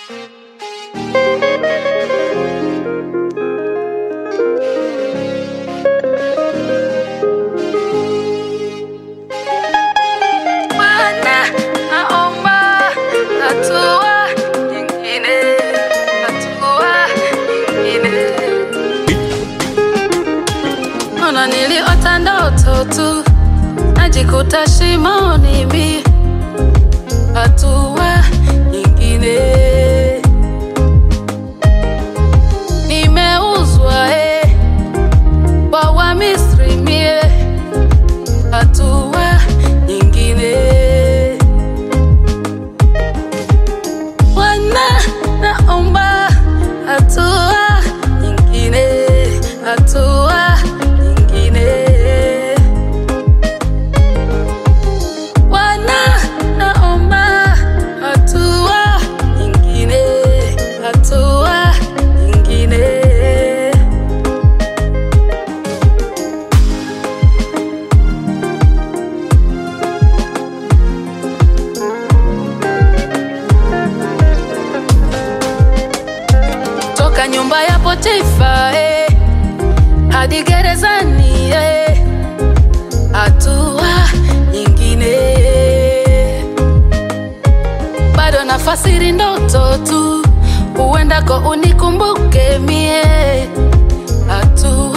Bwana, naomba hatua nyingine, hatua nyingine. Ona niliota ndoto tu, najikuta shimoni mi, hatua nyingine. Nimeuzwa eh, kwa Wamisri mie, hatua nyingine. Bwana, naomba hatua nyingine, hatua nyingine. Bwana, naomba hatua nyingine, hatua nyingine. toka nyumba ya Potifa eh, hadi gerezani eh, hatua nyingine. Bado nafasiri ndoto tu, huendako unikumbuke mie, hatua